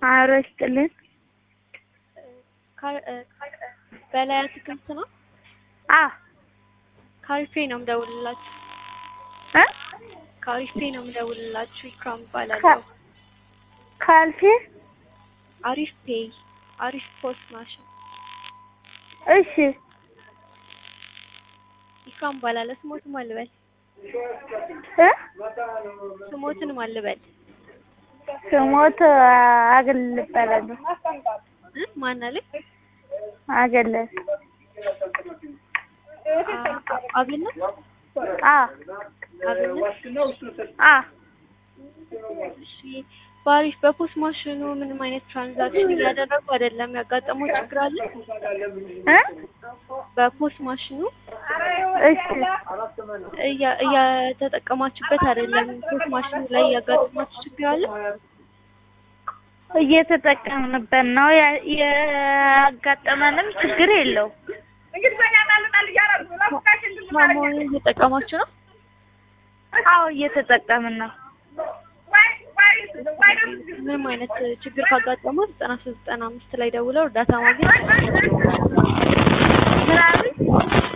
አሮ ይስጥልን። በላይ አትክልት ነው። አ ካሪፌ ነው የምደውልላችሁ። እ ካሪፌ ነው የምደውልላችሁ። ኢክራም እባላለሁ። ካልፌ አሪፍ ፔይ አሪፍ ፖስት ማሽን እሺ ኢክራም እባላለሁ። ስሞትን ማን ልበል? እ ስሞትን ማን ልበል? ስሞት አገል እባላለሁ። እ ማን አለኝ? አገለ አ- አብነት አ አብነት አ እሺ በአሪፍ በፖስት ማሽኑ ምንም አይነት ትራንዛክሽን እያደረጉ አይደለም። ያጋጠመው ችግር አለ? እ በፖስት ማሽኑ እሺ እያ- እያተጠቀማችሁበት አይደለም። ፖስት ማሽኑ ላይ ያጋጠማችሁ ችግር አለ? እየተጠቀምንበት ነው። ያ- ያጋጠመንም ችግር የለው። ማሞን እየጠቀማችሁ ነው? አዎ እየተጠቀምን ነው። ምንም አይነት ችግር ካጋጠመው ዘጠና ሶስት ዘጠና አምስት ላይ ደውለው እርዳታ ማግኘት ምናምን